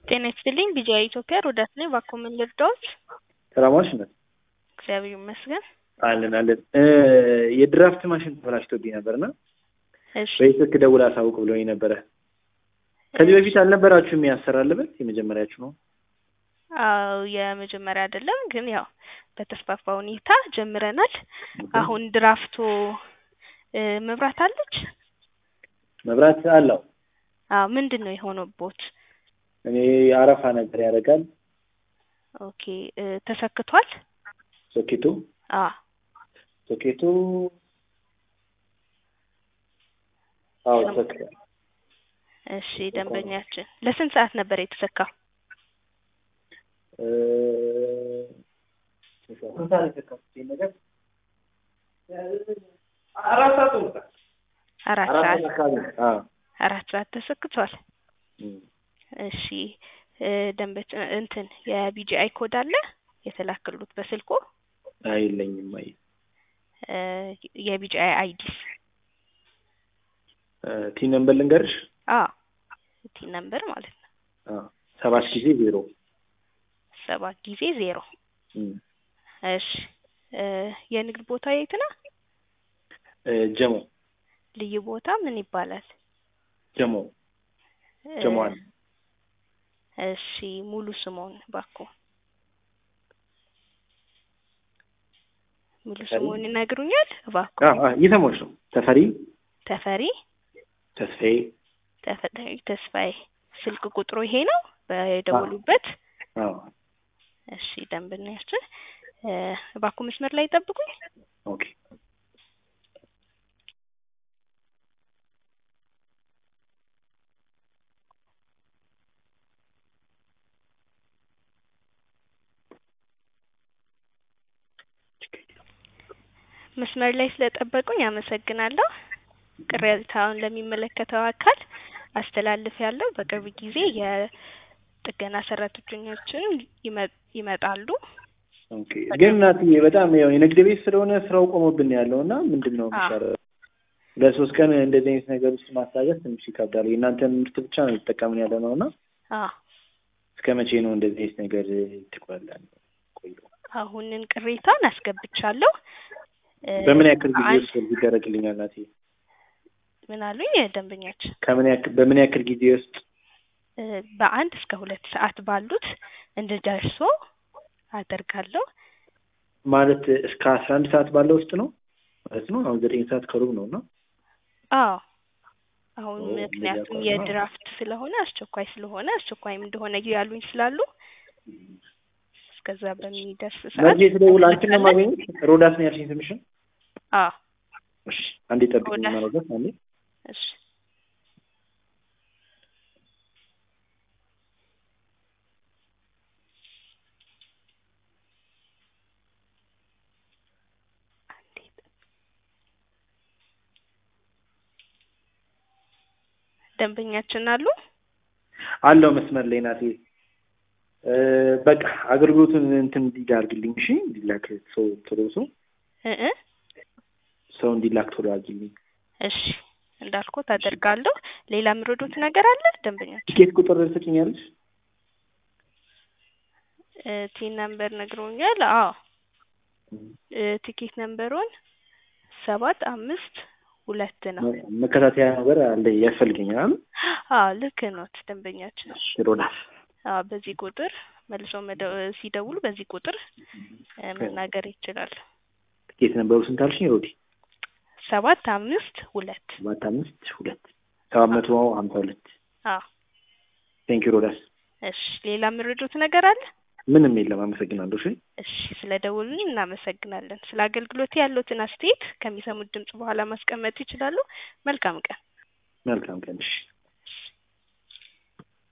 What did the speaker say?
ጤና ይስጥልኝ ቢጂአይ ኢትዮጵያ ሮዳስ ነኝ። እባክዎ ምን ልርዳዎት? ሰላም ዋልሽ እናት? እግዚአብሔር ይመስገን። አለን አለን። የድራፍት ማሽን ተበላሽቶብኝ ነበርና እሺ በስልክ ደውል አሳውቅ ብሎኝ ነበረ። ከዚህ በፊት አልነበራችሁም ያሰራልበት? የመጀመሪያችሁ ነው? አዎ የመጀመሪያ አይደለም፣ ግን ያው በተስፋፋ ሁኔታ ጀምረናል። አሁን ድራፍቶ እ መብራት አለች? መብራት አለው። አዎ ምንድን ነው የሆነቦት? እኔ አረፋ ነገር ያደርጋል ኦኬ እ ተሰክቷል? ሶኬቱ አ ሶኬቱ አዎ ተሰክቷል። እሺ ደንበኛችን ለስንት ሰዓት ነበር የተሰካው? እ ስንት ሰዓት የተሰካው ይሄን ነገር? አራት ሰዓት ሆኖታል። አራት አራት ሰዓት ሰዓት አካባቢ አዎ አራት ሰዓት ተሰክቷል። እም። እሺ እ ደንበኛ እንትን የቢጂአይ ኮድ አለ የተላከሉት በስልኮ አይለኝም አይ እ የቢጂአይ አይዲስ ቲ ነምበር ልንገርሽ? አዎ ቲ ነምበር ማለት ነው አዎ ሰባት ጊዜ ዜሮ ሰባት ጊዜ ዜሮ እም። እሺ እ የንግድ ቦታ የት ነው? እ ጀሞ ልዩ ቦታ ምን ይባላል? ጀሞ እ ጀሞ አንድ እሺ ሙሉ ስሞን እባክዎ ሙሉ ስሞን ይነግሩኛል እባክዎ? አዎ አዎ እየሰማሁሽ ነው። ተፈሪ ተፈሪ ተስፋዬ ተፈሪ ተስፋዬ ስልክ ቁጥሩ ይሄ ነው በደወሉበት? አዎ እሺ ደንበኛችን እ እባክዎ መስመር ላይ ይጠብቁኝ። ኦኬ መስመር ላይ ስለጠበቁኝ አመሰግናለሁ። ቅሬታውን ለሚመለከተው አካል አስተላልፌያለሁ። በቅርብ ጊዜ የጥገና ሰራተኞችን ይመ- ይመጣሉ። ኦኬ ግን እናትዬ በጣም ያው የንግድ ቤት ስለሆነ ስራው ቆሞብን ያለው እና ምንድን ነው አዎ። የሚሻለው? ለሶስት ቀን እንደዚህ አይነት ነገር ውስጥ ማስታገስ ትንሽ ይከብዳል። የእናንተን ምርት ብቻ ነው የተጠቀምን ያለ ነው እና አዎ እስከ መቼ ነው እንደዚህ አይነት ነገር ትቆያለን? ቆዩ አሁንን ቅሬታውን አስገብቻለሁ። እ በምን ያክል ጊዜ አንድ- ውስጥ ይደረግልኛል እናቴ? ምን አሉኝ ደንበኛችን? ከምን ያክል በምን ያክል ጊዜ ውስጥ እ በአንድ እስከ ሁለት ሰዓት ባሉት እንድደርሶ አደርጋለሁ። ማለት እስከ አስራ አንድ ሰዓት ባለው ውስጥ ነው ማለት ነው። አሁን ዘጠኝ ሰዓት ከሩብ ነው እና አዎ አሁን ኦ፣ ምክንያቱም እንደዚያ ከሆነ የድራፍት ስለሆነ አስቸኳይ ስለሆነ አስቸኳይም እንደሆነ ያሉኝ ስላሉ እስከዛ በሚደርስ ሰዓት መርጄ ስደውል አንቺን ነው የማገኘሽ? ሮዳስ ነው ያልሽኝ ስምሽን? አዎ እሺ አንዴ ጠብቂኝ ሮዳስ። ማለት ነው አንዴ እሺ ደንበኛችን አሉ? አለው መስመር ላይ ናት። እ በቃ አገልግሎቱን እንትን እንዲል አድርግልኝ እሺ። እንዲላክ ሰው ቶሎ ሰው እ እ ሰው እንዲላክ ቶሎ አድርግልኝ። እሺ እንዳልኩት አደርጋለሁ። ሌላ የምረዱት ነገር አለ ደንበኛችን? ቲኬት ቁጥር ትሰጪኛለሽ? እ ቲን ነምበር ነግሮኛል። አዎ እ ቲኬት ነምበሩን ሰባት አምስት ሁለት ነው። መከታተያ ነገር አለ ያስፈልገኛል። አዎ ልክ ኖት ደንበኛችን። እሺ ሮዳስ አዎ በዚህ ቁጥር መልሶ መደ- ሲደውሉ በዚህ ቁጥር እ መናገር ይችላል። ቲኬት ነበሩ ስንት አልሽኝ ሮዲ? ሰባት አምስት ሁለት ሰባት አምስት ሁለት ሰባት መቶ ሀምሳ ሁለት አዎ ቴንኪ ሮዳስ። እሺ ሌላ የምረዱት ነገር አለ? ምንም የለም አመሰግናለሁ። እሺ እሺ ስለ ደውሉልኝ እናመሰግናለን። ስለ አገልግሎት ያሉትን አስተያየት ከሚሰሙት ድምጽ በኋላ ማስቀመጥ ይችላሉ። መልካም ቀን። መልካም ቀን እሺ።